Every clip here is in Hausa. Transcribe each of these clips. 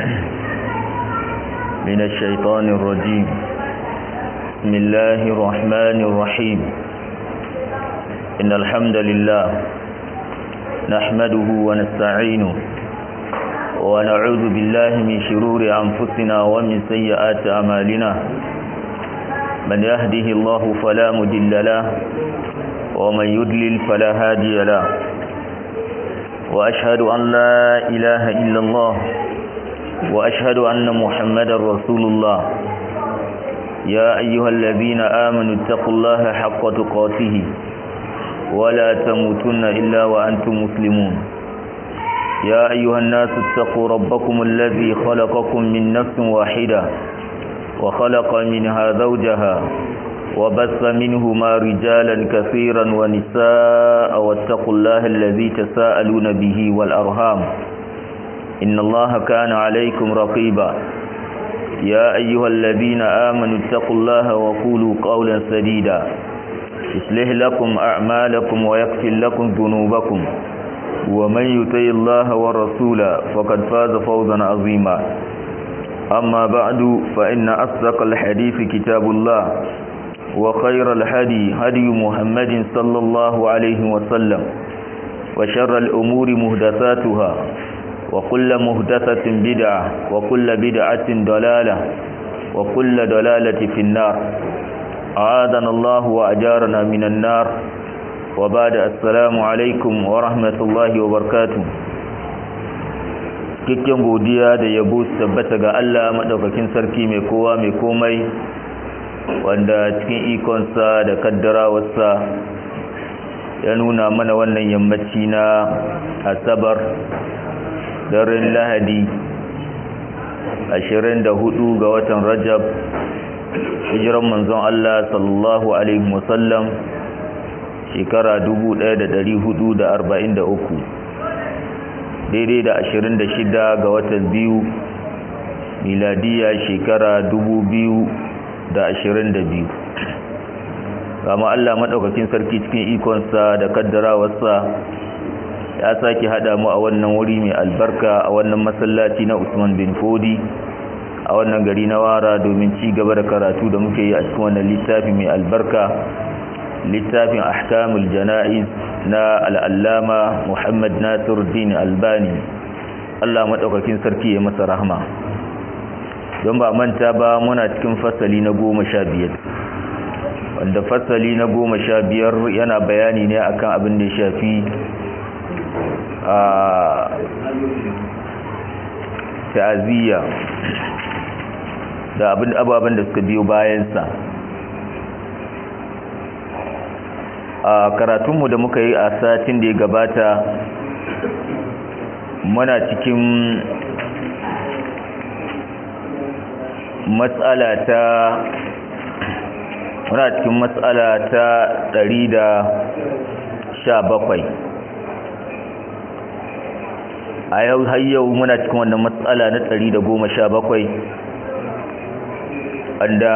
من الشيطان الرجيم بسم الله الرحمن الرحيم إن الحمد لله نحمده ونستعينه ونعوذ بالله من شرور أنفسنا ومن سيئات أمالنا من يهده الله فلا مدل له ومن يدلل فلا هادي له وأشهد أن لا إله إلا الله وأشهد أن محمد رسول الله يا أيها الذين آمنوا اتقوا الله حق تقاته ولا تموتن إلا وأنتم مسلمون يا أيها الناس اتقوا ربكم الذي خلقكم من نفس واحدة وخلق منها زوجها وبث منهما رجالا كثيرا ونساء واتقوا الله الذي تساءلون به والأرهام إن الله كان عليكم رقيبا يا أيها الذين آمنوا اتقوا الله وقولوا قولا سديدا يصلح لكم أعمالكم ويغفر لكم ذنوبكم ومن يطع الله ورسوله فقد فاز فوزا عظيما أما بعد فإن أصدق الحديث كتاب الله وخير الهدي هدي محمد صلى الله عليه وسلم وشر الأمور مهدثاتها وكل مهدثة بدعة وكل بدعة ضلالة وكل ضلالة في النار أعاذنا الله وأجارنا من النار وبعد السلام عليكم ورحمة الله وبركاته cikakken godiya da yabo su tabbata ga Allah madaukakin sarki mai kowa mai komai wanda cikin ikonsa da kaddarawarsa ya nuna mana wannan yammaci na asabar daren lahadi 24 ga watan rajab hijiran manzon Allah sallallahu alaihi wasallam shekara 1443 daidai da 26 ga watan biyu miladiya shekara 2022 kama Allah maɗaukakin sarki cikin ikonsa da kaddarawarsa ya sake haɗa mu a wannan wuri mai albarka a wannan masallaci na Usman bin Fodi a wannan gari na wara domin ci gaba da karatu da muke yi a cikin wannan littafi mai albarka littafin ahkamul jana'iz na al'allama Muhammad Nasiruddin Albani Allah maɗaukakin sarki ya masa rahma don ba manta ba muna cikin fasali na goma sha biyar wanda fasali na goma sha biyar yana bayani ne akan abin da ya shafi a ta'aziyya da abin ababen da suka biyo bayansa a karatunmu da muka yi a satin da ya gabata muna cikin matsala ta muna cikin matsala ta ɗari da sha bakwai a yau har yau muna cikin wannan matsala na ɗari da goma sha bakwai wanda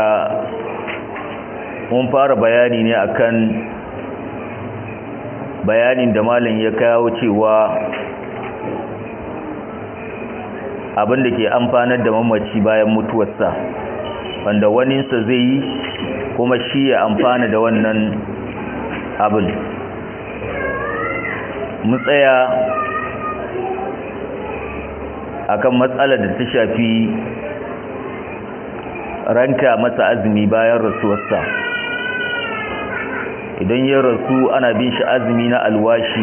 mun fara bayani ne akan bayanin da malam ya kawo cewa abin da ke amfanar da mamaci bayan mutuwarsa wanda waninsa zai yi kuma shi ya amfana da wannan abin mu tsaya akan matsalar da ta shafi ranka masa azumi bayan rasuwarsa idan ya rasu ana bin shi azumi na alwashi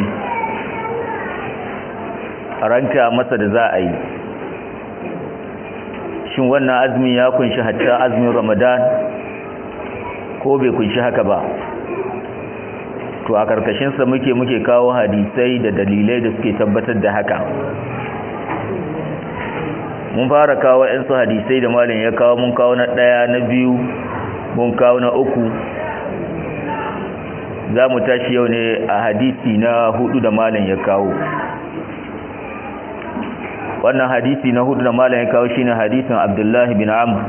ranka masa da za a yi shin wannan azumi ya kunshi hatta azumin ramadan ko bai kunshi haka ba to a karkashinsa muke muke kawo hadisai da dalilai da suke tabbatar da haka mun fara kawo su hadisai da malin ya kawo mun kawo na ɗaya na biyu mun kawo na uku za mu tashi yau ne a hadisi na hudu da malin ya kawo wannan hadisi na hudu da malin ya kawo shine hadisin abdullahi bin amr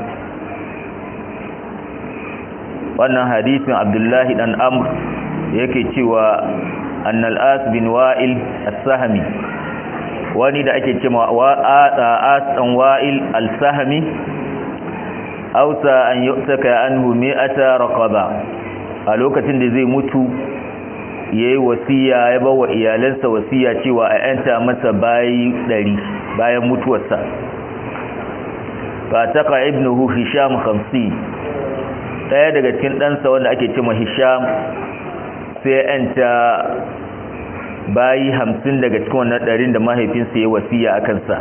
wannan hadisin abdullahi dan amr yake cewa annal as bin wa'il as-sahmi wani da ake cewa asan wa'il al-sahmi ausa an yu'taka anhu mi'ata raqaba a lokacin da zai mutu yayi wasiya ya bawa iyalansa wasiya cewa a yanta masa bayi 100 bayan mutuwarsa fa taqa ibnuhu hisham 50 daya daga cikin ɗansa wanda ake cewa hisham sai ya yanta bayi hamsin daga cikin wannan ɗarin da mahaifinsa ya wasiya a kansa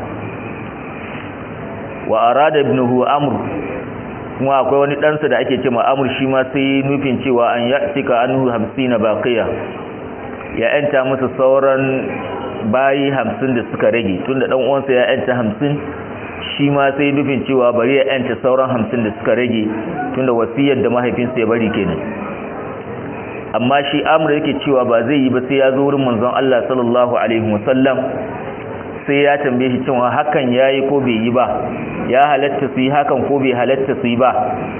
wa arada ibnuhu amr kuma akwai wani ɗansa da ake cewa amr shi ma sai nufin cewa an ya cika anhu hamsin na baqiya ya yanta masa sauran bayi hamsin da suka rage tunda ɗan uwansa ya yanta hamsin shi ma sai nufin cewa bari ya yanta sauran hamsin da suka rage tunda wasiyar da mahaifinsa ya bari kenan amma shi amur yake cewa ba zai yi ba sai ya zo wurin manzon Allah sallallahu alaihi wasallam sai ya tambaye shi cewa hakan yayi ko bai yi ba ya halatta su yi hakan ko bai halatta su yi ba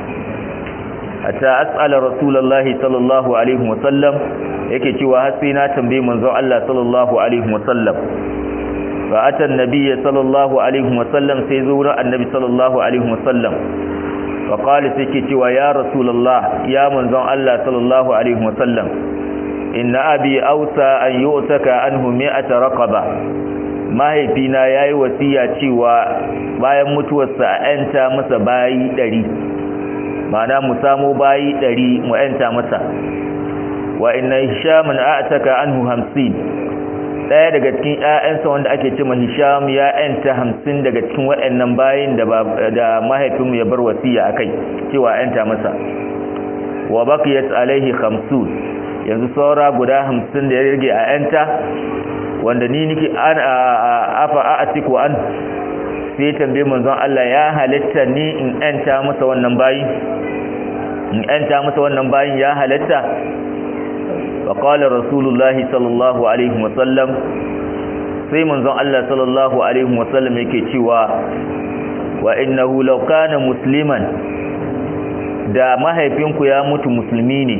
hatta as'ala rasulullahi sallallahu alaihi wasallam yake cewa har sai na tambaye manzon Allah sallallahu alaihi wasallam fa ata annabiyyi sallallahu alaihi wasallam sai zo wurin annabi sallallahu alaihi wasallam faƙali sai ke cewa ya rasulallah ya manzon Allah sallallahu Alaihi wasallam inna abi ausa an yi otaka an hume a tarakaba mahaifina ya yi wasiya cewa bayan mutuwarsa a ‘yanta masa bayi ɗari mana mu samo bayi ɗari mu ‘yanta masa wa inna hishamun a taka an hu hamsin ɗaya daga cikin ‘ya'yansa wanda ake cima hisham ya ‘yanta hamsin daga cikin waɗannan bayin da mahaifinmu ya bar wasiya a kai cewa ‘yanta masa wa bakiyat alaihi hamsin yanzu saura guda hamsin da ya rage a ‘yanta wanda ni niki an afa a atiku an sai tambaye manzon Allah ya halitta ni in ‘yanta masa wannan bayin in ‘yanta masa wannan bayin ya halitta فقال رسول الله صلى الله عليه وسلم sai manzon Allah sallallahu alaihi wasallam yake cewa wa innahu law kana musliman da mahaifinku ya mutu musulmi ne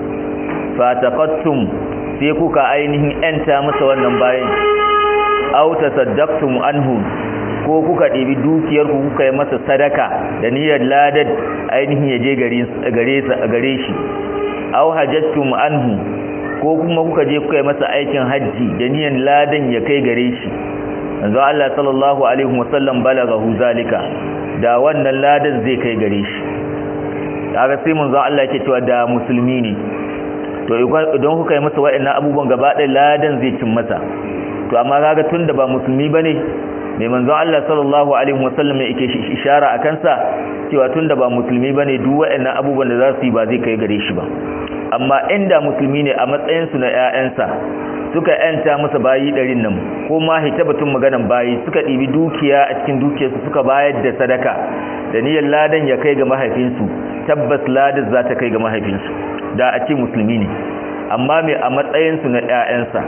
fataqattum sai kuka ainihin enta masa wannan bayan aw tasaddaqtum anhu ko kuka ɗebi dukiyar ku kuka yi masa sadaka da niyyar ladad ainihin ya je gare shi aw hajjattum anhu ko kuma kuka je kuka yi masa aikin hajji da niyan ladan ya kai gare shi yanzu Allah sallallahu alaihi wasallam balagahu zalika da wannan ladan zai kai gare shi kaga sai manzo Allah yake cewa da musulmi ne to idan kuka yi masa wa'annan abubuwan gaba ɗaya ladan zai cin masa to amma kaga tunda ba musulmi bane mai manzo Allah sallallahu alaihi wasallam yake ishara akan sa cewa tunda ba musulmi bane duk wa'annan abubuwan da za su yi ba zai kai gare shi ba amma inda musulmi ne a matsayinsu na 'ya'yansa suka yanta masa bayi ɗarin nan ko ma hita batun maganan bayi suka ɗibi dukiya a cikin dukiyarsu suka bayar da sadaka da niyyar ladan ya kai ga mahaifinsu tabbas ladan za ta kai ga mahaifinsu da a ce musulmi ne amma mai a matsayinsu na 'ya'yansa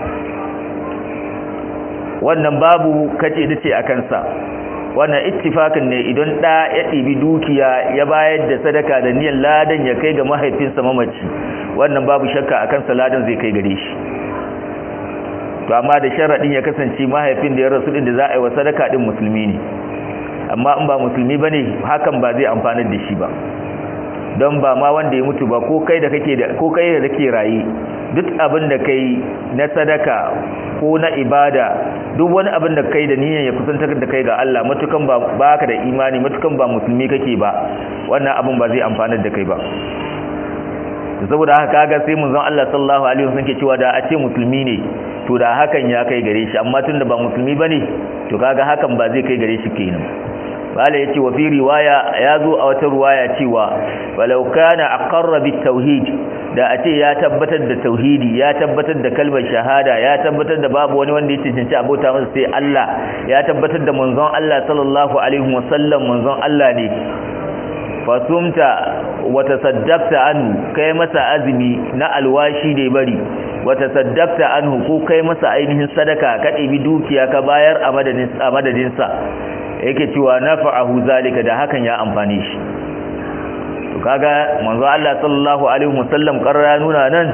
wannan babu kace da ce a kansa wannan ittifakin ne idan ɗa ya ɗibi dukiya ya bayar da sadaka da niyyar ladan ya kai ga mahaifinsa mamaci wannan babu shakka a kansa ladan zai kai gare shi to amma da sharaɗin ya kasance mahaifin da ya rasu ɗin da za a yi wa sadaka ɗin musulmi ne amma in ba musulmi ba ne hakan ba zai amfanar da shi ba don ba ma wanda ya mutu ba ko kai da kake da ko kai da kake raye duk abin da kai na sadaka ko na ibada duk wani abin da kai da niyyar ya kusantar da kai ga Allah matukan ba baka da imani matukan ba musulmi kake ba wannan abin ba zai amfanar da kai ba saboda haka kaga sai mun zan Allah sallallahu alaihi wasallam ke cewa da a ce musulmi ne to da hakan ya kai gare shi amma tunda ba musulmi bane to kaga hakan ba zai kai gare shi kenan bala yace wa fi riwaya yazo a wata riwaya cewa walau kana aqarra bit tauhid da a ce ya tabbatar da tauhidi ya tabbatar da kalmar shahada ya tabbatar da babu wani wanda ya cancanci abota masa sai Allah ya tabbatar da manzon Allah sallallahu alaihi wasallam manzon Allah ne fasumta wata saddakta anhu kai masa azumi na alwashi da bari wata saddakta anhu ko kai masa ainihin sadaka ka ɗebi dukiya ka bayar a madadinsa yake cewa nafa'ahu zalika da hakan ya amfane shi to kaga manzo Allah sallallahu alaihi wasallam karra nuna nan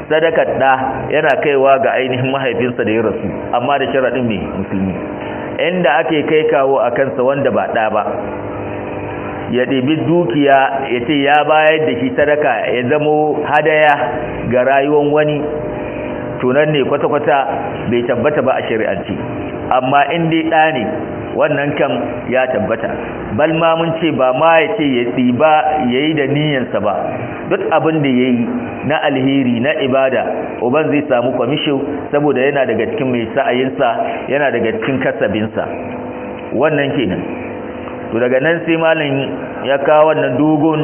sadakar ɗa yana kaiwa ga ainihin mahaifinsa da ya rasu amma da sharaɗin mai musulmi inda ake kai kawo a kansa wanda ba ɗa ba ya ɗebi dukiya ya ce ya bayar da shi sadaka ya zamo hadaya ga rayuwar wani tunan ne kwata-kwata bai tabbata ba a shari'arci amma in dai ɗa ne wannan kam ya tabbata bal ma mun ce ba ma ya ce ya tsiba ya yi da niyansa ba duk abin da ya yi na alheri na ibada uban zai samu kwamishin saboda yana daga cikin mai sa'ayinsa yana daga cikin kasabinsa wannan kenan to daga nan sai malam ya kawo wannan dogon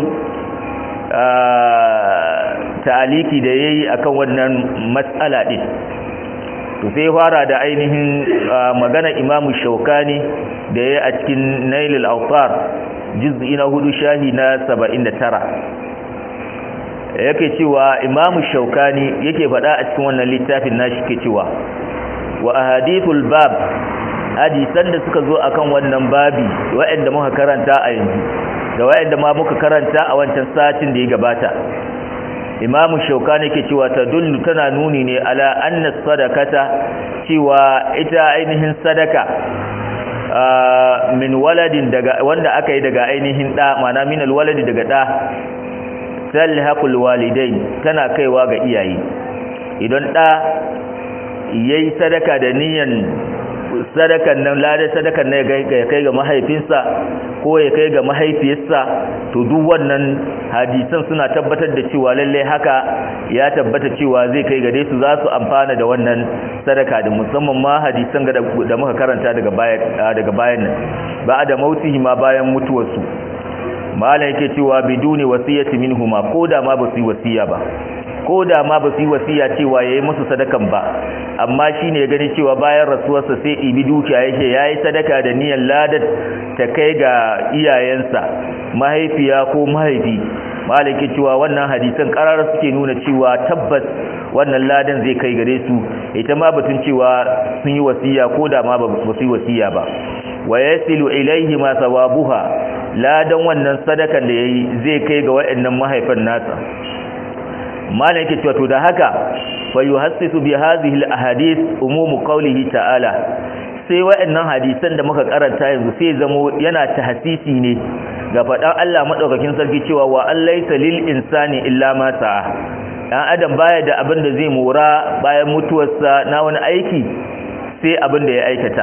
ta'aliki da yayi akan wannan matsala din to sai fara da ainihin magana imamu shaukani da ya a cikin nailul autar juz'i na hudu shahi na 79 yake cewa imamu shaukani yake faɗa a cikin wannan littafin nashi ke cewa wa ahadithul bab hadisan da suka zo akan wannan babi waɗanda muka karanta a yanzu da waɗanda ma muka karanta a wancan satin da ya gabata imamu shaukani ke cewa ta dullu tana nuni ne ala anna sadakata cewa ita ainihin sadaka min waladin daga wanda aka yi daga ainihin da mana min alwaladi daga da talhaqul walidain tana kaiwa ga iyaye idan da yayi sadaka da niyan sadakan nan lada sadakan nan ya kai ga mahaifinsa ko ya kai ga mahaifiyarsa to duk wannan hadisan suna tabbatar da cewa lalle haka ya tabbata cewa zai kai gare su za su amfana da wannan sadaka da musamman ma hadisan da muka karanta daga bayan daga bayan nan ba da mautihi ma bayan mutuwarsu malam yake cewa biduni wasiyati minhuma ko da ma ba su yi wasiya ba ko da ma ba su yi wasiya cewa yayi musu sadakan ba amma shine ya gani cewa bayan rasuwarsa sai ibi dukiya yake yayi sadaka da niyyar ladat ta kai ga iyayensa mahaifiya ko mahaifi malaki cewa wannan hadisan karar suke nuna cewa tabbas wannan ladan zai kai gare su ita ma batun cewa sun yi wasiya ko da ma ba su yi wasiya ba wa yasilu ilaihi ma sawabuha ladan wannan sadakan da yayi zai kai ga waɗannan mahaifan nasa malam yake cewa to da haka fa yuhassisu bi hadhihi al-ahadith umum qawlihi ta'ala sai waɗannan hadisan da muka karanta yanzu sai zamo yana tahsisi ne ga faɗan Allah madaukakin sarki cewa wa allaysa lil insani illa ma sa'a dan adam baya da abin da zai mora bayan mutuwarsa na wani aiki sai abin da ya aikata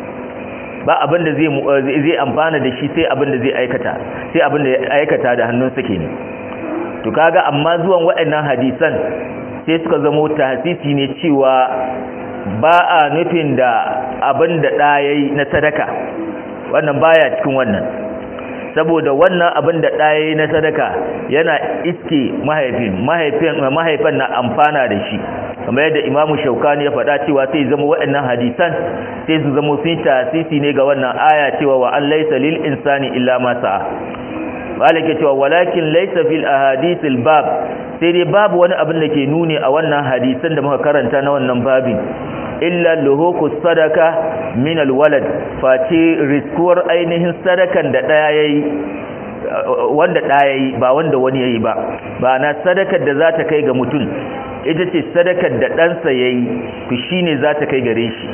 ba abin da zai zai amfana da shi sai abin da zai aikata sai abin da ya aikata da hannunsa kenan to kaga amma zuwan waɗannan hadisan sai suka zama tahsisi ne cewa ba a nufin da abin da ɗa yayi na sadaka wannan baya cikin wannan saboda wannan abin da ɗa yayi na sadaka yana iske mahaifin mahaifin mahaifan na amfana da shi kamar yadda imamu shaukani ya faɗa cewa sai zama waɗannan hadisan sai su zama sun tasisi ne ga wannan aya cewa wa an laysa lil insani illa ma sa'a malike cewa walakin laysa fil ahadithil bab sai dai babu wani abin da ke nuni a wannan hadisan da muka karanta na wannan babin illa luhuku sadaka min alwalad face riskuwar ainihin sadakan da daya yayi wanda daya yayi ba wanda wani yayi ba ba na sadakar da za ta kai ga mutum ita ce sadakar da ɗansa yayi to shine za ta kai gare shi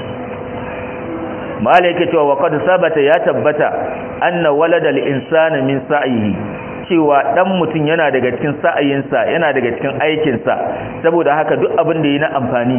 malaika cewa wa qad sabata ya tabbata anna waladal insani min sa'ihi cewa dan mutum yana daga cikin sa'ayinsa yana daga cikin aikinsa saboda haka duk abin da yi na amfani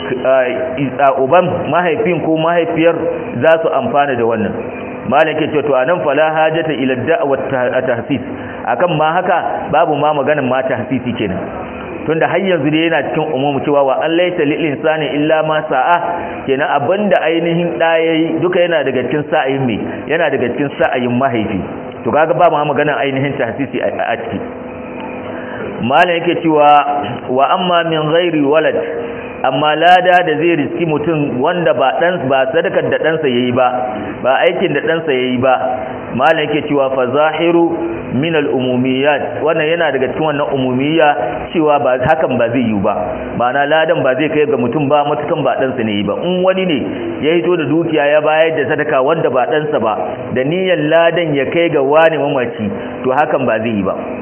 uban mahaifin ko mahaifiyar za su amfana da wannan malaka ce to anan fala hajata ila da'wat tahsis akan ma haka babu ma maganin ma tahsisi kenan tunda har yanzu dai yana cikin umumu cewa wa an laita lil insani illa ma sa'a kenan abinda ainihin da yayi duka yana daga cikin sa'ayin me yana daga cikin sa'ayin mahaifi to kaga ba mu magana ainihin tahsisi a ciki malam yake cewa wa amma min ghairi walad amma lada da zai riski mutum wanda ba dan ba sadakar da ɗansa yayi ba ba aikin da ɗansa yayi ba malam yake cewa fa zahiru min al-umumiyat wannan yana daga cikin wannan umumiyya cewa ba hakan ba zai yi ba ma'ana ladan ba zai kai ga mutum ba matukan ba ɗansa ne yi ba in wani ne ya hito da dukiya ya bayar da sadaka wanda ba ɗansa ba da niyyar ladan ya kai ga wani mamaci to hakan ba zai yi ba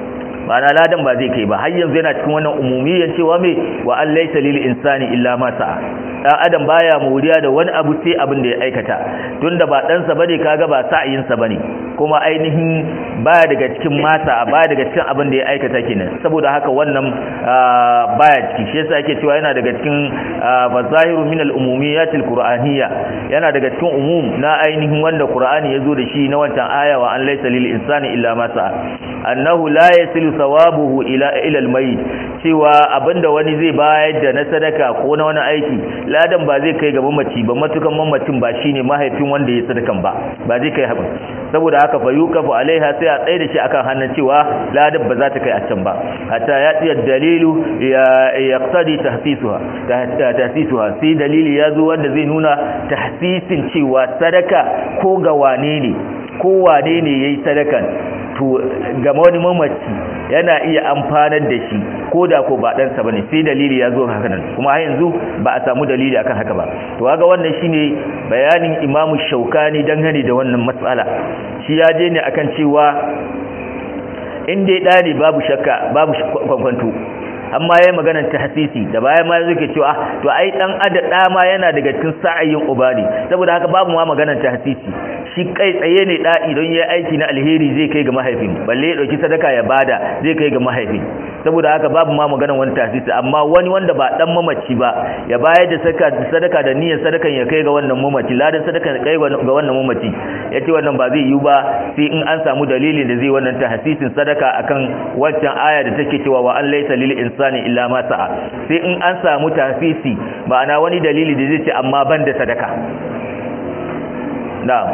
ma'ana ladan ba zai kai ba har yanzu yana cikin wannan umumiyan cewa me wa an laysa lil insani illa ma sa'a dan adam baya muriya da wani abu sai abin da ya aikata tunda ba dan sa bane kaga ba sa'ayin sa bane kuma ainihin baya daga cikin masa baya daga cikin abin da ya aikata kenan saboda haka wannan baya ciki shi yasa yake cewa yana daga cikin fazahiru min al-umumiyatil qur'aniyya yana daga cikin umum na ainihin wanda qur'ani yazo da shi na wancan aya wa an laysa lil insani illa ma sa'a annahu la yasilu thawabuhu ila ila al-mayyit cewa abinda wani zai bayar da na sadaka ko na wani aiki ladan ba zai kai ga mamaci ba matukan mamacin ba shine mahaifin wanda ya sadakan ba ba zai kai haka saboda haka fa yukafu alaiha sai a tsaye da shi akan hannun cewa ladan ba za ta kai a can ba hatta ya tsiyar dalilu ya yaqtadi tahsisuha tahsisuha sai dalili ya zo wanda zai nuna tahsisin cewa sadaka ko ga wane ne ko wane ne yayi sadakan to ga wani mamaci yana iya amfanar da shi ko da ko ba ɗansa ba ne sai dalili ya zo haka nan kuma har yanzu ba a samu dalili akan haka ba to kaga wannan shine bayanin imamu shaukani dangane da wannan matsala shi ya je ne akan cewa in dai ɗani babu shakka babu kwankwanto amma yayin maganar tahsisi da bayan ma yake cewa to ai dan ada da ma yana daga cikin sa'ayin ubadi saboda haka babu ma maganar tahsisi shi kai tsaye ne da idan yayi aiki na alheri zai kai ga mahaifin balle ya dauki sadaka ya bada zai kai ga mahaifin saboda haka babu ma maganar wani tahsisi amma wani wanda ba dan mamaci ba ya bayar da sadaka sadaka da niyyar sadakan ya kai ga wannan mamaci ladan sadaka kai ga wannan mamaci yace wannan ba zai yiwu ba sai in an samu dalilin da zai wannan tahsisin sadaka akan wancan aya da take cewa wa an laysa lil insani illa ma sa'a sai in an samu tafisi ma'ana wani dalili da zai ce amma ban da sadaka na'am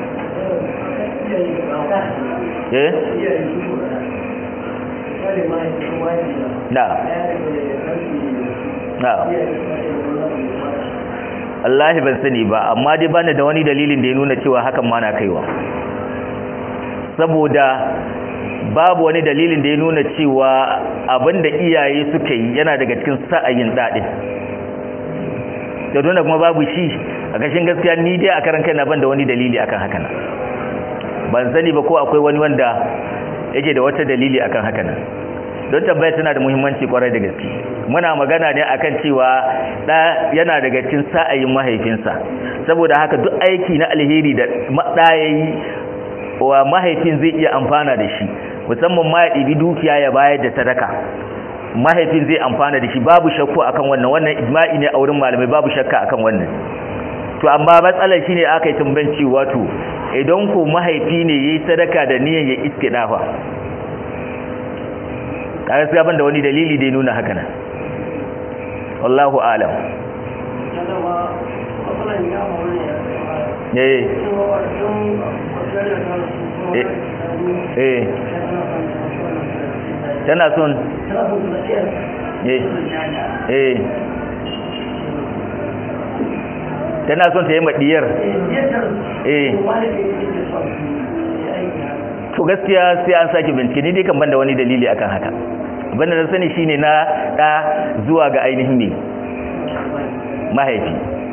eh na'am na'am Allah ban sani ba amma dai bani da wani dalilin da ya nuna cewa hakan ma na kaiwa saboda babu wani dalilin da ya nuna cewa abinda iyaye suka yi yana daga cikin sa'ayin daɗin da dole kuma babu shi a kashin gaskiya ni dai a karan kaina ban da wani dalili akan haka nan ban sani ba ko akwai wani wanda yake da wata dalili akan haka nan don tabbaya tana da muhimmanci kwarai da gaske muna magana ne akan cewa da yana daga cikin sa'ayin mahaifinsa saboda haka duk aiki na alheri da da yayi wa mahaifin zai iya amfana da shi musamman ma ya ɗibi dukiya ya bayar da sadaka mahaifin zai amfana da shi babu shakku akan wannan wannan ijma'i ne a wurin malamai babu shakka akan wannan to amma matsalar shine aka yi tumbanci wato idan ko mahaifi ne yayi sadaka da niyyar ya iske dafa kaga sai ban da wani dalili da ya nuna haka nan wallahu alam eh eh tana son eh eh tana son ta yi maɗiyar eh to gaskiya sai an sake bincike ni dai kan banda wani dalili akan haka banda na sani shine na ɗa zuwa ga ainihin ne mahaifi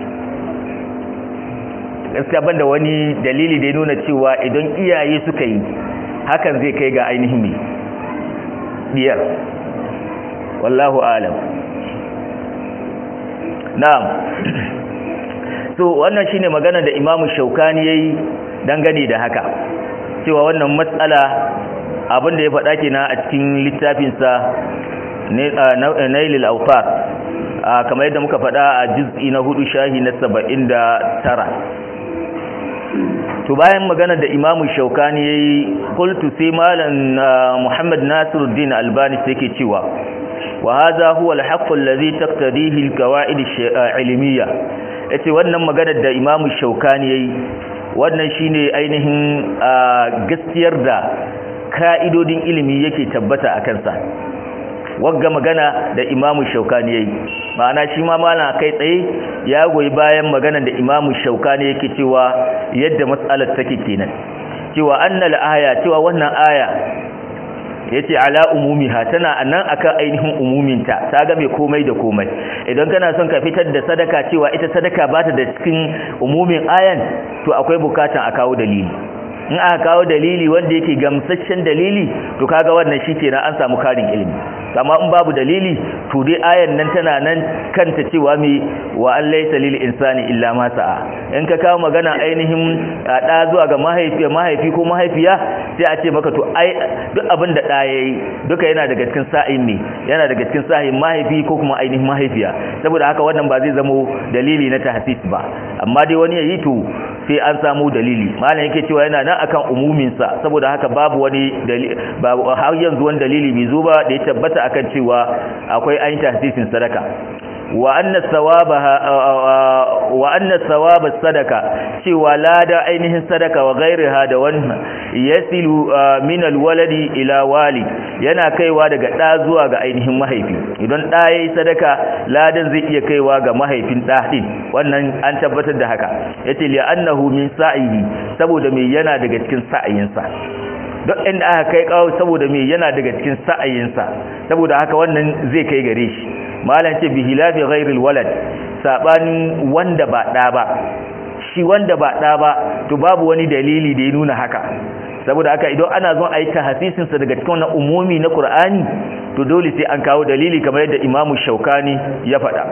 gaskiya banda wani dalili da ya nuna cewa idan iyaye suka yi hakan zai kai ga ainihin ne diyar wallahu alam na'am so wannan shine magana da imamu shaukani yayi dangane da haka cewa wannan matsala abin da ya faɗa kenan a cikin littafinsa nailil autar kamar yadda muka faɗa a juz'i na hudu shahi na saba'in da tara to bayan magana da imamu shaukani ya yi kultu sai malam muhammad nasiruddin albani sai ke cewa wa haza huwa alhaqqu allazi taqtadihi alqawaid alilmiyya yace wannan magana da imamu shaukani yayi wannan shine ainihin gaskiyar da ka'idodin ilimi yake tabbata a kansa wagga magana da imamu shaukani yayi ma'ana shi ma malam kai tsaye ya goyi bayan magana da imamu shaukani yake cewa yadda matsalar take kenan cewa annal aya cewa wannan aya yace ala umumiha tana anan akan ainihin umuminta ta ga mai komai da komai idan kana son ka fitar da sadaka cewa ita sadaka ba ta da cikin umumin ayan to akwai bukatan a kawo dalili in aka kawo dalili wanda yake gamsasshen dalili to kaga wannan shikenan an samu karin ilimi amma in babu dalili to dai ayan nan tana nan kanta cewa me wa an laysa lil insani illa ma sa'a in ka kawo magana ainihin da zuwa ga mahaifi mahaifi ko mahaifiya sai a ce maka to ai duk abin da da yayi duka yana daga cikin sa'in ne yana daga cikin sa'in mahaifi ko kuma ainihin mahaifiya saboda haka wannan ba zai zamo dalili na tahsis ba amma dai wani yayi to sai an samu dalili malam yake cewa yana nan akan umumin sa saboda haka babu wani dalili babu har yanzu wani dalili bai zo ba da ya tabbata akan cewa akwai ayin tahsisin sadaka wa anna thawabaha wa anna thawaba sadaka cewa lada ainihin sadaka wa ghairiha da wannan yasilu min alwaladi ila walid yana kaiwa daga da zuwa ga ainihin mahaifi idan da yayi sadaka ladan zai iya kaiwa ga mahaifin da din wannan an tabbatar da haka yace li annahu min sa'ihi saboda me yana daga cikin sa'ayinsa duk inda aka kai kawo saboda me yana daga cikin sa'ayinsa saboda haka wannan zai kai gare shi malam ce bihilafi ghairil walad sabanin wanda ba da ba shi wanda ba da ba to babu wani dalili da ya nuna haka saboda haka idan ana zon a yi tahasisin sa daga cikin wannan umumi na Qur'ani to dole sai an kawo dalili kamar yadda Imam Shaukani ya faɗa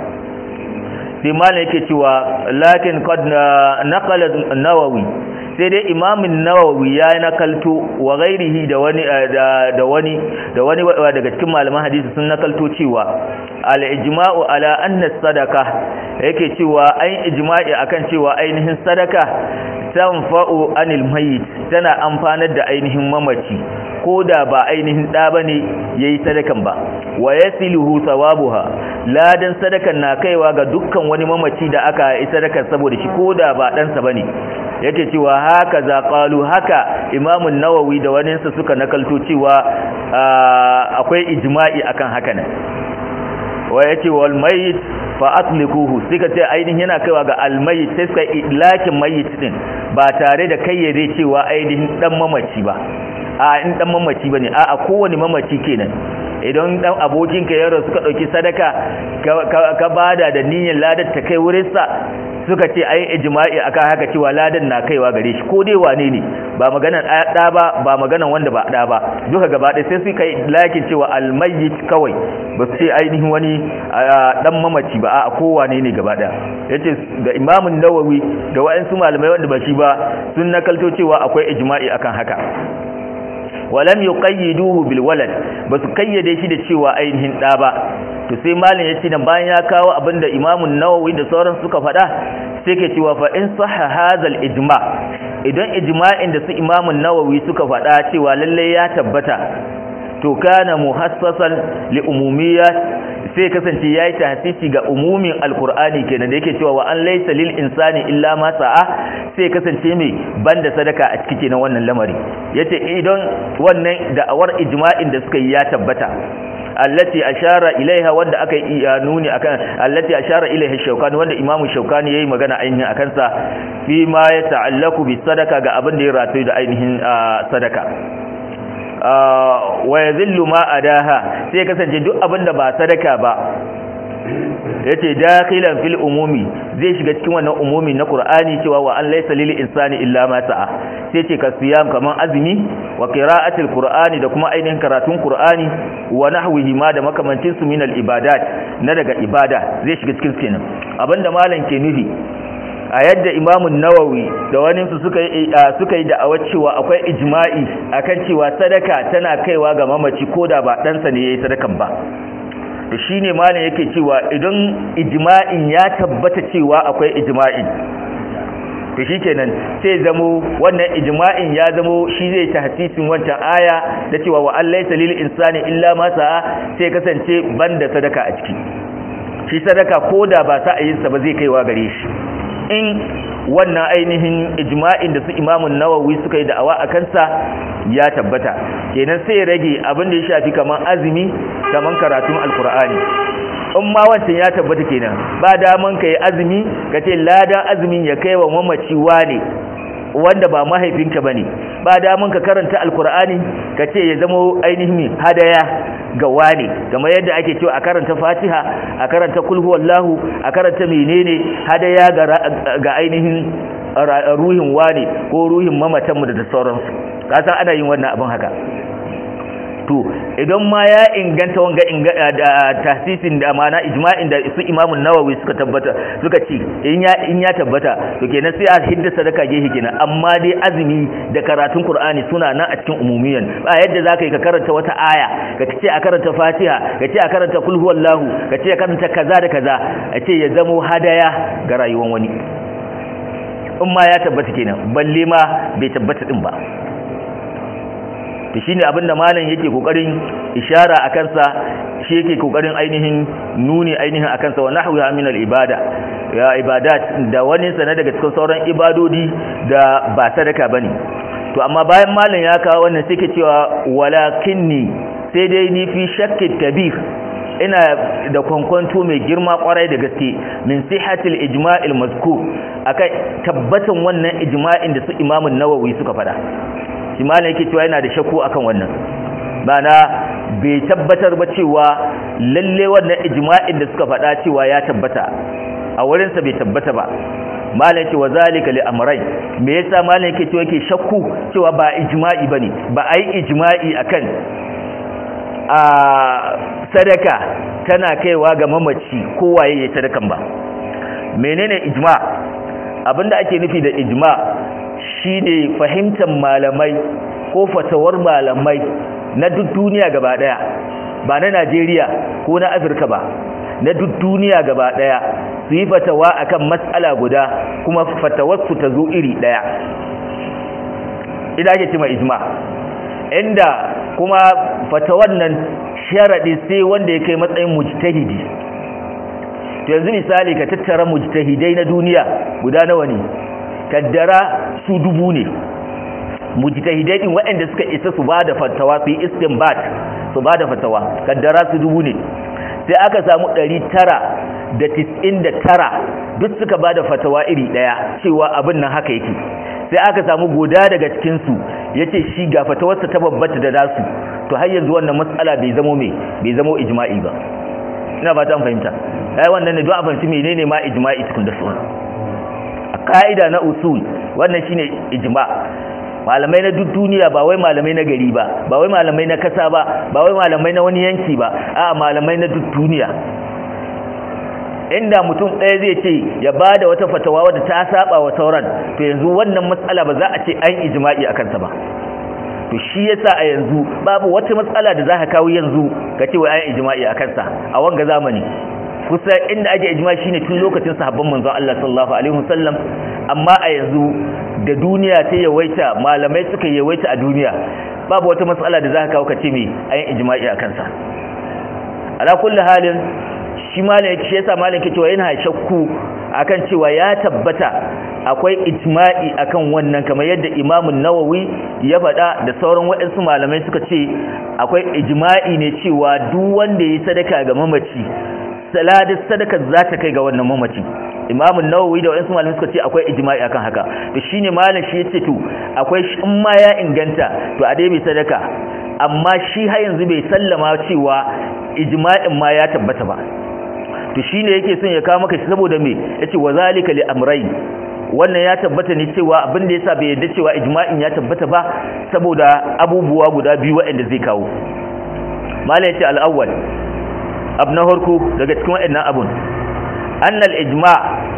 sai malam yake cewa lakin qad naqala an-Nawawi sai dai imamin nawawi ya nakalto wa gairihi da wani da wani da wani daga cikin malaman hadisi sun nakalto cewa al-ijma'u ala anna sadaka yake cewa ai ijma'i akan cewa ainihin sadaka tanfa'u anil mayyit tana amfanar da ainihin mamaci ko da ba ainihin da bane yayi sadakan ba wa yasiluhu thawabuha ladan sadakan na kaiwa ga dukkan wani mamaci da aka yi sadakan saboda shi ko da ba dan sa bane yake cewa haka za qalu haka imamun nawawi da waninsa suka nakalto cewa akwai ijma'i akan haka ne wa yace wal mayit fa atlikuhu suka ce ainihin yana kaiwa ga al mayit sai suka ilakin mayit din ba tare da kayyade cewa ainihin dan mamaci ba a in dan mamaci bane a a kowane mamaci kenan idan dan abokinka yaro suka dauki sadaka ka bada da niyyar ladar ta kai wurin sa suka ce ai ijma'i akan haka cewa ladan na kaiwa gare shi ko dai wane ne ba maganan da ba ba maganan wanda ba da ba duka gaba ɗaya sai suka yi lakin cewa almayyit kawai ba su ce ainihin wani dan mamaci ba a ko wane ne gaba ɗaya yace da imamun nawawi da wa'ansu malamai wanda ba shi ba sun nakalto cewa akwai ijma'i akan haka walam yuqayyiduhu bil walad basu kayyade shi da cewa ainihin da ba to sai malin yace dan bayan ya kawo abinda Imam an-Nawawi da sauran suka faɗa sai ke cewa fa in sahha hadha ijma idan ijma'in da su Imam an-Nawawi suka faɗa cewa lalle ya tabbata to kana muhassasan li umumiyyat sai kasance yayi tahsisi ga umumin alqur'ani kenan da yake cewa wa an laysa lil insani illa ma sa'a sai kasance mai banda sadaka a cikin kenan wannan lamari yace idan wannan da'awar ijma'in da suka yi ya tabbata allati ashara ilaiha wanda aka yi nuni akan allati ashara ilaiha shaukani wanda imamu shaukani yayi magana ainihin akan sa fi ma ya ta'allaku bi sadaka ga abin da ya rataye da ainihin sadaka wa yadhillu ma adaha sai kasance duk abin da ba sadaka ba yace dakhilan fil umumi zai shiga cikin wannan umumi na Qur'ani cewa wa an laysa lil insani illa ma sa'a sai ce ka siyam kaman azumi wa qira'atil qur'ani da kuma ainihin karatun Qur'ani wa nahwihi ma da makamancin su min al ibadat na daga ibada zai shiga cikin kenan abinda malam ke nufi a yadda imamun nawawi da wani su suka yi suka yi da'awar cewa akwai ijma'i akan cewa sadaka tana kaiwa ga mamaci koda ba ɗansa ne yayi sadakan ba to shine malam yake cewa idan ijma'in ya tabbata cewa akwai ijma'in to shikenan sai zamo wannan ijma'in ya zamo shi zai tahsisin wancan aya da cewa wa allaysa lil insani illa ma sa'a sai kasance banda sadaka a ciki shi sadaka koda ba sa'ayinsa ba zai kaiwa gare shi in wannan ainihin ijma'in da su imamun nawawi suka yi da'awa a kansa ya tabbata kenan sai ya rage abin da ya shafi kamar azumi kamar karatun alkur'ani in ma wancan ya tabbata kenan ba daman ka yi azumi ka ce ladan azumin ya kai wa mamaci wane wanda ba mahaifinka ba ne ba daman ka karanta alkur'ani ka ce ya zama ainihin hadaya ga wane kamar yadda ake cewa a karanta fatiha a karanta kulhu wallahu a karanta menene hadaya ga ainihin ruhin wane ko ruhin mamatanmu da sauransu kasan ana yin wannan abin haka to idan ma ya inganta wanga da tasisin da amana ijma'in da su imamun nawawi suka tabbata suka ce in ya in ya tabbata to kenan sai a hidda sadaka gehe kenan amma dai azumi da karatun qur'ani suna nan a cikin umumiyan ba yadda zaka yi ka karanta wata aya ka ce a karanta fatiha ka ce a karanta kul huwallahu ka ce a karanta kaza da kaza a ce ya zamo hadaya ga rayuwar wani in ma ya tabbata kenan balle ma bai tabbata din ba to shine abinda malam yake kokarin ishara a kansa shi yake kokarin ainihin nuni ainihin a kansa wa nahwiha min al-ibada ya ibadat da wani sana daga cikin sauran ibadodi da ba sadaka bane to amma bayan malam ya kawo wannan sai ke cewa walakinni sai dai ni fi shakki kabir ina da kwankwanto mai girma kwarai da gaske min sihatil ijma'il mazkur akai tabbatan wannan ijma'in da su imamun nawawi suka fada shi ma yake cewa yana da shakku akan wannan bana bai tabbatar ba cewa lalle wannan ijma'in da suka faɗa cewa ya tabbata a wurinsa bai tabbata ba malam ce wa zalika li amrayn me yasa malam yake cewa yake shakku cewa ba ijma'i bane ba ai ijma'i akan a sadaka tana kaiwa ga mamaci ko waye ya sadakan ba menene ijma abinda ake nufi da ijma' shine fahimtar malamai ko fatawar malamai na duk duniya gaba daya ba na Najeriya ko na Afirka ba na duk duniya gaba daya su yi fatawa akan matsala guda kuma fatawarsu ta zo iri daya idan ake cima ijma inda kuma fatawar nan sharadi sai wanda ya kai matsayin mujtahidi to yanzu misali ka tattara mujtahidai na duniya guda nawa ne kaddara su dubu ne mujtahidai din waɗanda suka isa su bada fatawa su yi istinbat su bada fatawa kaddara su dubu ne sai aka samu 999 duk suka bada fatawa iri daya cewa abin nan haka yake sai aka samu guda daga cikin su yace shi ga fatawarsa ta babbata da nasu to har yanzu wannan matsala bai zamo me bai zamo ijma'i ba ina ba ta fahimta ai wannan ne don a fahimci menene ma ijma'i tukun da sunan ka'ida na usul wannan shine ijma malamai na duk duniya ba wai malamai na gari ba ba wai malamai na kasa ba ba wai malamai na wani yanki ba a malamai na duk duniya inda mutum ɗaya zai ce ya ba da wata fatawa wadda ta saba wa sauran to yanzu wannan matsala ba za a ce an ijma'i a kansa ba to shi yasa a yanzu babu wata matsala da za ka kawo yanzu ka ce wai an ijma'i a kansa a wanga zamani kusa inda ake ijma shine tun lokacin sahabban manzon Allah sallallahu alaihi wasallam amma a yanzu da duniya ta yawaita malamai suka yawaita a duniya babu wata matsala da zaka kawo kace me ayin ijma'i a kansa ala kulli halin shi malam shi yasa malam ke cewa yana shakku akan cewa ya tabbata akwai ijma'i akan wannan kamar yadda Imam Nawawi ya faɗa da sauran waɗansu malamai suka ce akwai ijma'i ne cewa duk wanda ya sadaka ga mamaci saladis sadaka za ta kai ga wannan mamaci imamun nawawi da wayansu malamai suka ce akwai ijma'i akan haka to shine malam shi yace to akwai in ma ya inganta to a dai bai sadaka amma shi har yanzu bai sallama cewa ijma'in ma ya tabbata ba to shine yake son ya kawo maka shi saboda me yace wa zalika li amrayn wannan ya tabbata ne cewa abin da yasa bai yarda cewa ijma'in ya tabbata ba saboda abubuwa guda biyu waɗanda zai kawo malam yace al-awwal abu na harko daga cikin waɗannan abun annal ijma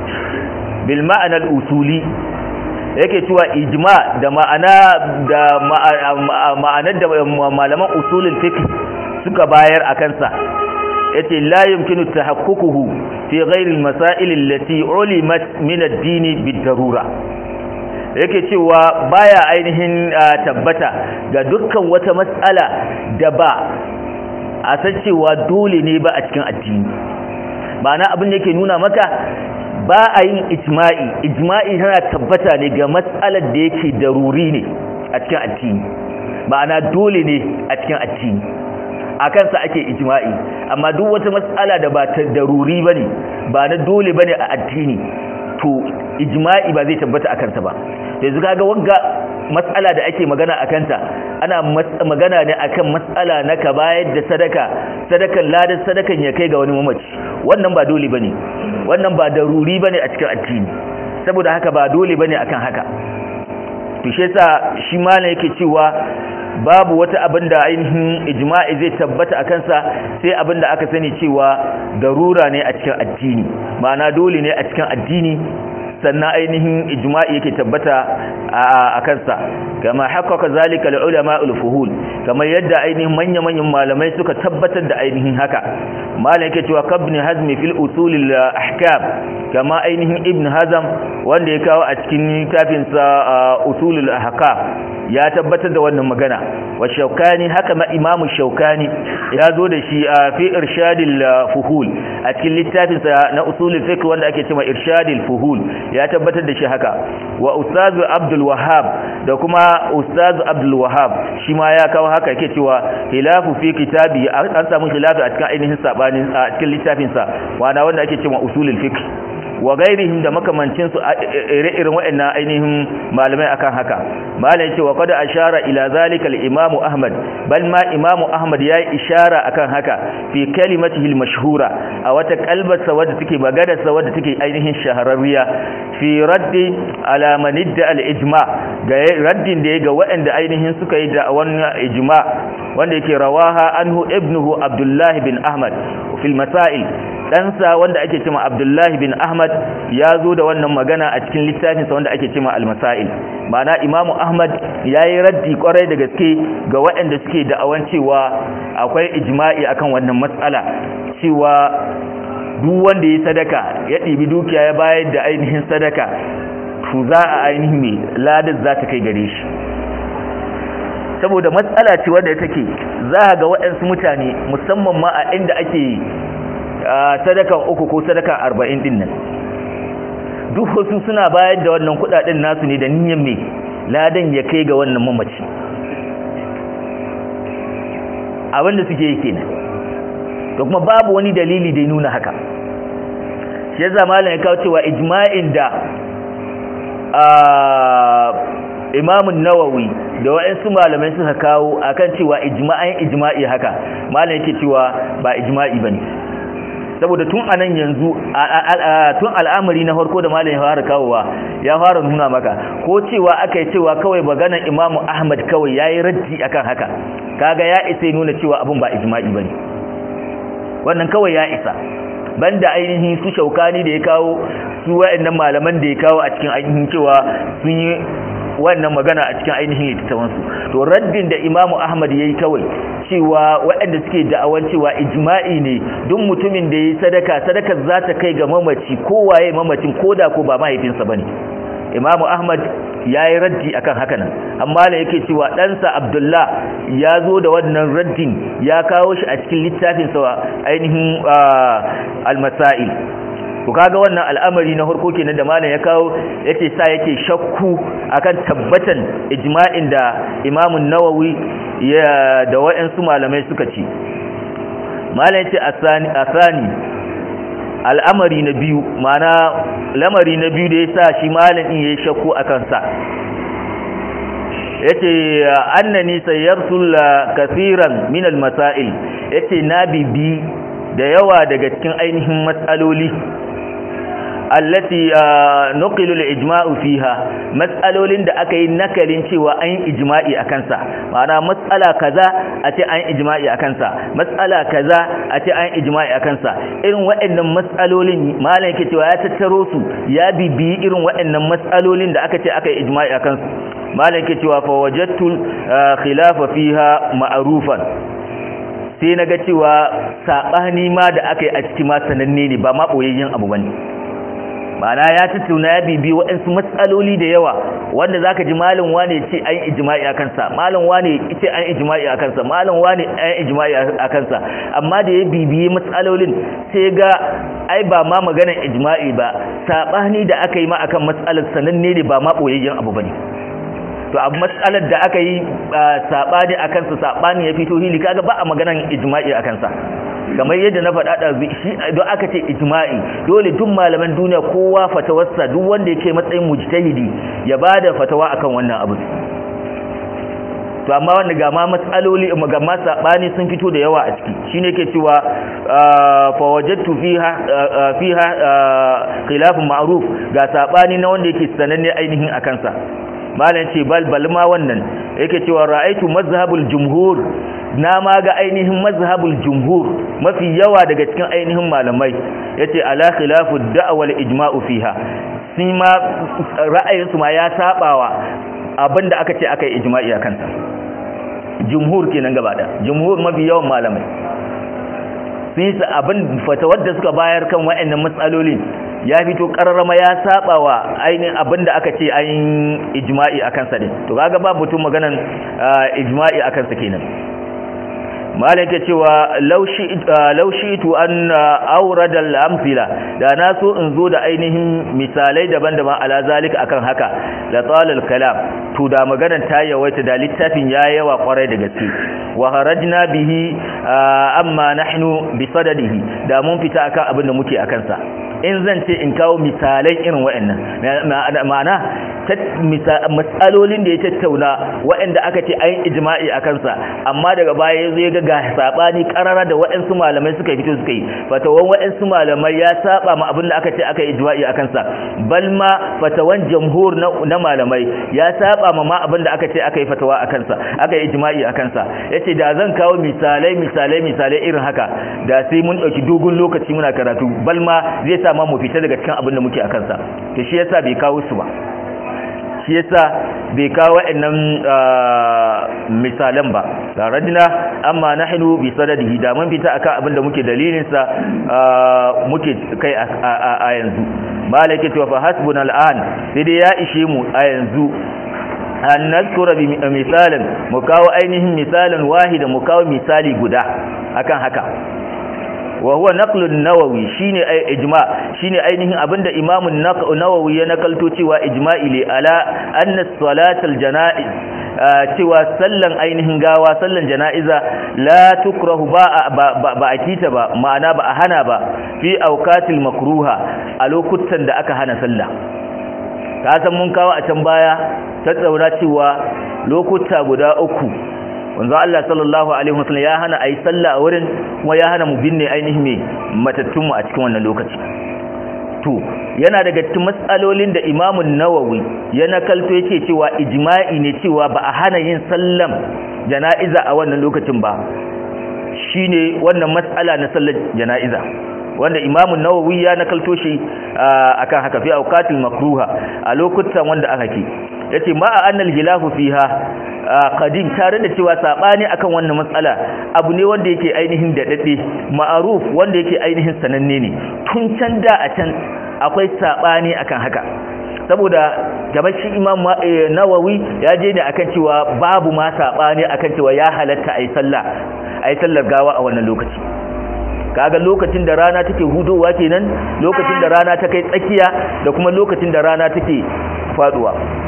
bil ma'anar usuli yake cewa ijma da ma'ana da ma'anar da malaman usulul fiqh suka bayar a kansa yace la yumkinu tahaqququhu fi ghairi al-masail allati ulimat min ad-din bid-darura yake cewa baya ainihin tabbata ga dukkan wata mas'ala da ba a san cewa dole ne ba a cikin addini ma'ana abin da yake nuna maka ba a yin ijma'i ijma'i tana tabbata ne ga matsalar da yake daruri ne a cikin addini ma'ana dole ne a cikin addini a kansa ake ijma'i amma duk wata matsala da ba ta daruri ba ne ba na dole ba ne a addini to ijma'i ba zai tabbata a kansa ba yanzu kaga wanga matsala da ake magana a kanta ana magana ne akan matsala na ka bayar da sadaka sadakan ladan sadakan ya kai ga wani mamaci wannan ba dole bane wannan ba daruri bane a cikin addini saboda haka ba dole bane akan haka to shi yasa shi malam yake cewa babu wata abin da ainihin ijma'i zai tabbata a kansa sai abin da aka sani cewa darura ne a cikin addini ma'ana dole ne a cikin addini sannan ainihin ijma'i yake tabbata a kansa kama haqqaqa zalika al-ulama al-fuhul kamar yadda ainihin manya-manyan malamai suka tabbatar da ainihin haka malam yake cewa kabni hazmi fil usul al-ahkam kama ainihin ibn hazam wanda ya kawo a cikin littafin sa usul al-ahkam ya tabbatar da wannan magana wa shaukani haka ma imamu shaukani ya zo da shi a fi irshadil fuhul a cikin littafin sa na usulul fiqh wanda ake cewa irshadil fuhul ya tabbatar da shi haka wa ustaz abdul wahhab da kuma ustaz abdul wahhab shi ma ya kawo haka yake cewa khilafu fi kitabi an samu khilafi a cikin ainihin sabanin a cikin littafin sa wanda wanda ake cewa usulul fiqh wa gairihim da makamancin su ire-iren waɗannan ainihin malamai akan haka malai ce wa qad ashara ila zalika al-imam ahmad bal ma imam ahmad yayi ishara akan haka fi kalimatihi al-mashhura a wata kalbarsa wadda take magana sa wadda take ainihin shahararriya fi raddi ala man idda al-ijma ga raddin da ga waɗanda ainihin suka yi da wannan ijma wanda yake rawaha anhu ibnuhu abdullah bin ahmad fil masail ɗansa wanda ake cima abdullahi bin ahmad ya zo da wannan magana a cikin littafinsa wanda ake cima almasa'il ma'ana imamu ahmad ya yi raddi kwarai da gaske ga waɗanda suke da'awan cewa akwai ijma'i akan wannan matsala cewa duk wanda ya sadaka ya ɗibi dukiya ya bayar da ainihin sadaka to za a ainihin mai ladar za ta kai gare shi saboda matsala ce wadda take za a ga waɗansu mutane musamman ma a inda ake sadakan uku ko sadakan arba'in din nan duk wasu suna bayar da wannan kudaden nasu ne da niyyar mai ladan ya kai ga wannan mamaci abinda suke yi kenan to kuma babu wani dalili da ya nuna haka shi yasa malam ya kawo cewa ijma'in da imamun nawawi da wa'ansu malamai suka kawo akan cewa ijma'in ijma'i haka malam yake cewa ba ijma'i bane saboda tun anan yanzu tun al'amari na farko da malam ya fara kawowa ya fara nuna maka ko cewa aka yi cewa kawai maganar imamu ahmad kawai yayi raddi akan haka kaga ya isa nuna cewa abun ba ijma'i bane wannan kawai ya isa banda ainihin su shaukani da ya kawo su wa'annan malaman da ya kawo a cikin ainihin cewa sun yi wannan magana a cikin ainihin littattafansu to raddin da imamu ahmad ya yi kawai cewa waɗanda suke da'awan cewa ijma'i ne duk mutumin da ya yi sadaka sadakar za ta kai ga mamaci kowaye mamacin koda ko ba mahaifinsa ba ne imamu ahmad ya yi raddi akan haka nan amma da yake cewa ɗansa abdullah ya zo da wannan raddin ya kawo shi a cikin littafinsa ainihin almasa'il ku kaga wannan al'amari na harko kenan da malam ya kawo yace sa yake shakku akan tabbatan ijma'in da Imam nawawi ya da wayansu malamai suka ce malam yace asani asani al'amari na biyu mana lamari na biyu da yasa shi malam din yayi shakku akan sa yace annani sayyartul kaseeran min al-masail yace na bibi da yawa daga cikin ainihin matsaloli allati nuqilu al-ijma'u fiha mas'alolin da aka yi nakalin cewa an yi ijma'i akan sa ma'ana mas'ala kaza a ce an yi ijma'i akan sa mas'ala kaza a ce an yi ijma'i akan sa irin waɗannan mas'alolin malam yake cewa ya tattaro su ya bibiyi irin waɗannan mas'alolin da aka ce aka yi ijma'i akan su malam yake cewa fa wajadtu khilafa fiha ma'rufan sai naga cewa sabani ma da aka yi a cikin ma sananne ne ba ma boyayyen abu bane ma'ana ya tattauna ya bibi waɗansu matsaloli da yawa wanda zaka ji malam wane ce an ijma'i akan sa malam wane ce an ijma'i akan sa malam wane an ijma'i akan sa amma da ya bibiye matsalolin sai ga ai ba ma maganar ijma'i ba sabani da aka yi ma akan matsalar sananne ne ba ma boyayyen abu bane to abu matsalar da aka yi sabani akan sa sabani ya fito hili kaga ba a maganar ijma'i akan sa kamar yadda na faɗa da shi don aka ce ijma'i dole duk malaman duniya kowa fatawarsa duk wanda yake matsayin mujtahidi ya bada fatawa akan wannan abu to amma wanda ga ma matsaloli ga ma sabani sun fito da yawa a ciki shine yake cewa fa wajadtu fiha fiha khilaf ma'ruf ga sabani na wanda yake sananne ainihin akan sa malam ce bal bal ma wannan yake cewa ra'aitu mazhabul jumhur na ma ga ainihin mazhabul jumhur mafi yawa daga cikin ainihin malamai yace ala khilafu da'wal ijma'u fiha sun ma ra'ayinsu ma ya sabawa abinda aka ce aka yi ijma'i a kansa jumhur kenan gaba da jumhur mafi yawan malamai sun yi abin fatawar da suka bayar kan wa'annan matsalolin ya fito kararrama ya saba wa ainihin abin da aka ce ainihin ijma'i a kansa ne to kaga ba mutum maganan ijma'i a kansa kenan malai ke cewa laushi tu an aurada al-amthila da na so in zo da ainihin misalai daban-daban ala zalika akan haka la talal kalam to da maganar ta yawaita da littafin ya yawa kwarai da gaske wa harajna bihi amma nahnu bi sadadihi da mun fita akan abin da muke akan sa in zan ce in kawo misalai irin wa'annan ma'ana matsalolin da ya tattauna wa'anda aka ce ayin ijma'i a kansa amma daga baya ya zo ya ga sabani karara da wa'ansu malamai suka fito suka yi fatawan wa'ansu malamai ya saba ma abin da aka ce aka yi ijma'i a kansa bal ma fatawan jamhur na malamai ya saba ma ma abin da aka ce aka yi fatawa a kansa aka yi ijma'i a kansa yace da zan kawo misalai misalai misalai irin haka da sai mun dauki dogon lokaci muna karatu bal ma zai sa ma mu fita daga cikin abin da muke a kansa to shi yasa bai kawo su ba shi yasa bai kawo wa'annan misalan ba da radina amma nahnu bi sadadihi da mun fita akan abin da muke dalilin sa muke kai a yanzu malaka to fa hasbuna al'an sai dai ya ishe mu a yanzu an nazkura bi misalan mu kawo ainihin misalan wahida mu kawo misali guda akan haka wa huwa naqlun nawawi shine ay ijma shine ainihin abinda imamu nawawi ya nakalto cewa ijma'i li ala anna salatal janaiz cewa sallan ainihin gawa sallan janaiza la tukrahu ba ba a kita ba ma'ana ba a hana ba fi awqatil makruha a lokutan da aka hana sallah ka san mun kawo a can baya tattauna cewa lokuta guda uku wanzu Allah sallallahu alaihi wasallam ya hana ayi sallah a wurin kuma ya hana mu binne ainihin me matattun mu a cikin wannan lokaci to yana daga cikin matsalolin da Imam Nawawi ya nakalto yace cewa ijma'i ne cewa ba a hana yin sallam jana'iza a wannan lokacin ba shine wannan matsala na sallar jana'iza wanda Imam Nawawi ya nakalto shi akan haka fi awqatil makruha a lokutan wanda aka ke yace ma annal hilafu fiha qadim tare da cewa sabani akan wannan matsala abu ne wanda yake ainihin dadade ma'aruf wanda yake ainihin sananne ne tun can da a can akwai sabani akan haka saboda gabashi imam nawawi ya je ne akan cewa babu ma sabani akan cewa ya halatta ayi sallah ayi sallar gawa a wannan lokaci kaga lokacin da rana take hudowa kenan lokacin da rana ta kai tsakiya da kuma lokacin da rana take faduwa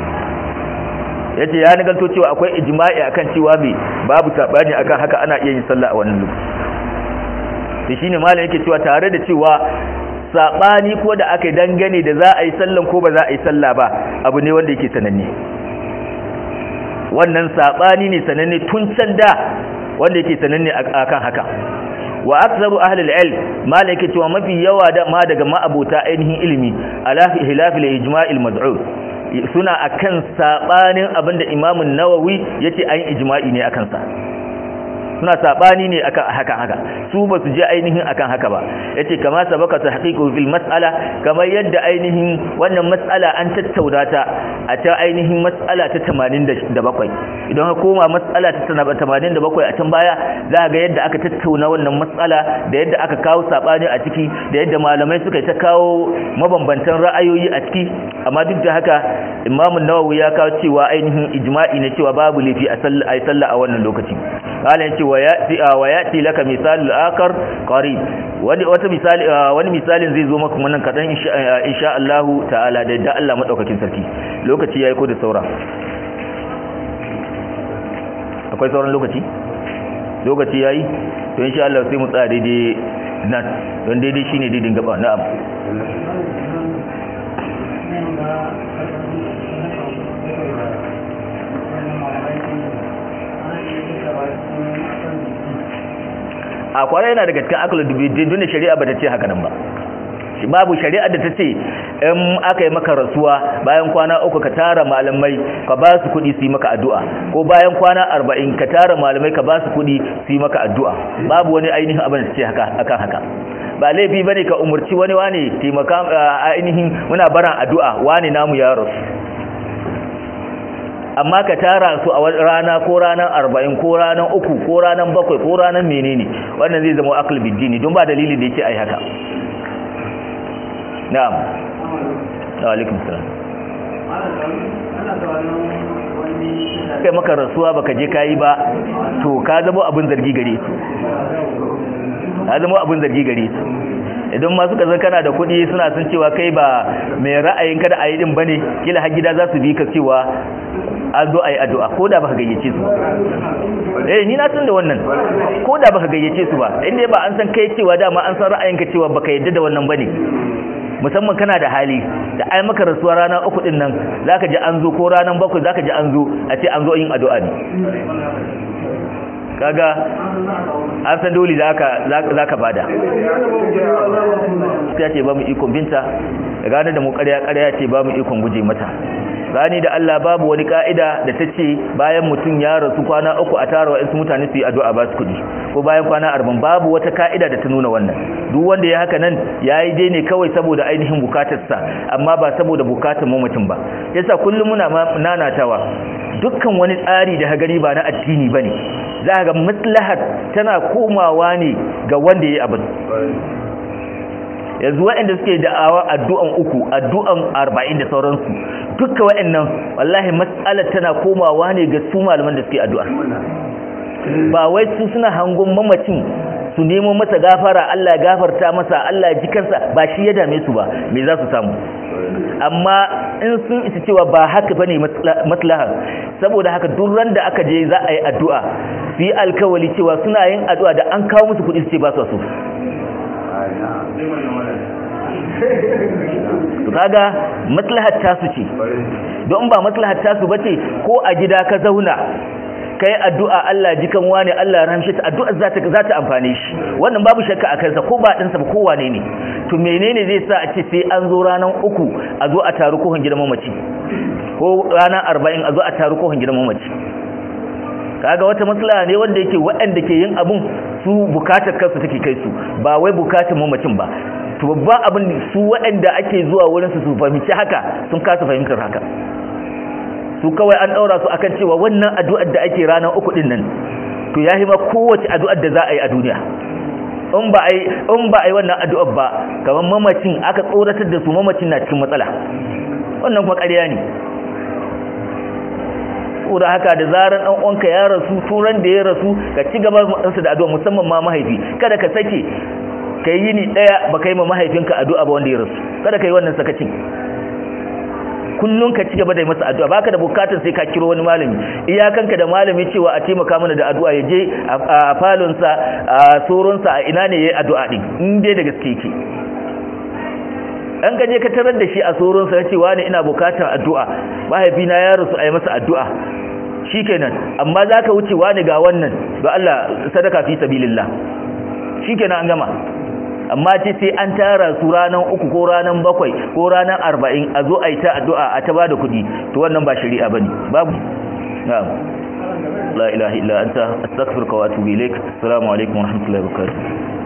yace ya nagalto cewa akwai ijma'i akan cewa me babu sabani akan haka ana iya yin sallah a wannan lokaci to shine malam yake cewa tare da cewa sabani ko da aka dangane da za a yi sallan ko ba za a yi sallah ba abu ne wanda yake sananne wannan sabani ne sananne tun can da wanda yake sananne akan haka wa aktsaru ahli al-ilm malaka cewa mafi yawa da ma daga ma'abota ainihin ilimi ala hilaf al-ijma' al-mad'u suna akan sabanin abinda Imam an-Nawawi yace ayin ijma'i ne akan sa suna sabani ne akan haka haka su ba su je ainihin akan haka ba yace kama sabaka tahqiqu fil mas'ala kamar yadda ainihin wannan mas'ala an tattauna ta a ta ainihin mas'ala ta 87 idan ka koma mas'ala ta 87 a can baya za ga yadda aka tattauna wannan mas'ala da yadda aka kawo sabani a ciki da yadda malamai suka ta kawo mabambantan ra'ayoyi a ciki amma duk da haka Imam Nawawi ya kawo cewa ainihin ijma'i ne cewa babu lafi a sallah a wannan lokaci qala wa yati wa yati laka misalul akar qarib wani wata misali wani misalin zai zo maka wannan kadan insha Allah ta'ala da da Allah madaukakin sarki lokaci yayi ko da saura akwai sauran lokaci lokaci yayi to insha Allah sai mu tsaya daidai nan don daidai shine daidai gaba na'am a kwarai yana daga cikin akal biddi dun shari'a bata ce haka nan ba babu shari'ar da ta ce in aka yi maka rasuwa bayan kwana uku ka tara malamai ka ba su kuɗi su yi maka addu'a ko bayan kwana arba'in ka tara malamai ka ba su kuɗi su yi maka addu'a babu wani ainihin abin da ta ce haka akan haka ba laifi bane ka umurci wani wane taimaka ainihin muna baran addu'a wane namu ya rasu amma ka tara su a rana ko ranar arba'in ko ranar uku ko ranar bakwai ko ranar menene wannan zai zama akal biddini don ba dalilin da yake ai haka na'am wa alaikum salam kai maka rasuwa baka je kayi ba to ka zama abin zargi gare su ka zama abin zargi gare su idan ma suka zan kana da kuɗi suna sun cewa kai ba mai ra'ayin kada a yi din bane kila har gida za su bi ka cewa an zo a yi addu'a ko da baka gayyace su eh ni na san da wannan ko da baka gayyace su ba inda ba an san kai cewa dama an san ra'ayinka cewa baka yadda da wannan bane musamman kana da hali da ai maka rasuwa rana uku din nan zaka ji an zo ko ranan bakwai zaka ji an zo a ce an zo yin addu'a ne kaga an san dole zaka zaka bada sai ce ba mu ikon binta gane da mu ƙarya ƙarya ce ba mu ikon guje mata gani da Allah babu wani ka'ida da ta ce bayan mutum ya rasu kwana uku a tara wa'insu mutane su yi addu'a ba su kuɗi ko bayan kwana arba'in babu wata ka'ida da ta nuna wannan duk wanda ya haka nan ya yi dai ne kawai saboda ainihin bukatarsa amma ba saboda bukatar mamacin ba yasa kullum muna nanatawa dukkan wani tsari da hagari ba na addini ba ne za ga maslahar tana komawa ne ga wanda ya yi abin yanzu waɗanda suke da'awa addu'an uku addu'an arba'in da sauransu dukka waɗannan wallahi matsalar tana komawa ne ga su malaman da suke addu'a ba wai su suna hangon mamacin su nemo masa gafara Allah ya gafarta masa Allah ya ji kansa ba shi ya dame su ba me za su samu amma in sun isa cewa ba haka bane maslaha saboda haka duk ran da aka je za a yi addu'a su yi alkawali cewa suna yin addu'a da an kawo musu kuɗi su ce ba su so kaga maslahar tasu ce don ba maslahar tasu bace ko a gida ka zauna kai addu'a Allah jikan wani Allah ramshe ta addu'a za ta za ta amfane shi wannan babu shakka a kansa ko ba din sa ba ko wane ne to menene zai sa a ce sai an zo ranan uku a zo a taru kohon gidan mamaci ko ranan 40 a zo a taru kohon gidan mamaci kaga wata maslaha ne wanda yake waɗanda ke yin abun su bukatar kansu take kai su ba wai bukatar mamacin ba to babban abin su waɗanda ake zuwa wurin su su fahimci haka sun kasa fahimtar haka su kawai an ɗaura su akan cewa wannan addu'ar da ake ranar uku ɗin nan to ya ma kowace addu'ar da za a yi a duniya in ba a yi in ba a yi wannan addu'ar ba kamar mamacin aka tsoratar da su mamacin na cikin matsala wannan kuma ƙarya ne saboda haka da zaran ɗan uwanka ya rasu turan da ya rasu ka ci gaba da addu'a musamman ma mahaifi kada ka sake ka yi ni ɗaya ba ka yi ma mahaifinka addu'a ba wanda ya rasu kada ka yi wannan sakacin kullum ka ci gaba da masa addu'a baka da bukatar sai ka kiro wani malami iyakanka da malami cewa a taimaka mana da addu'a ya je a falonsa a soronsa a ina ne ya yi addu'a ɗin in dai da gaske yake an ka je ka tarar da shi a soronsa ya ce wani ina bukatar addu'a mahaifina ya rasu a yi masa addu'a shikenan amma za ka wuce wani ga wannan ga Allah sadaka fi sabilillah shikenan an gama amma ce sai an tara su ranar uku ko ranar bakwai ko ranar arba'in a zo a yi ta addu'a a ta ba da kuɗi to wannan ba shari'a ba ne babu na'am la ilaha illa anta astaghfiruka wa atubu ilaik assalamu alaikum wa rahmatullahi wa barakatuh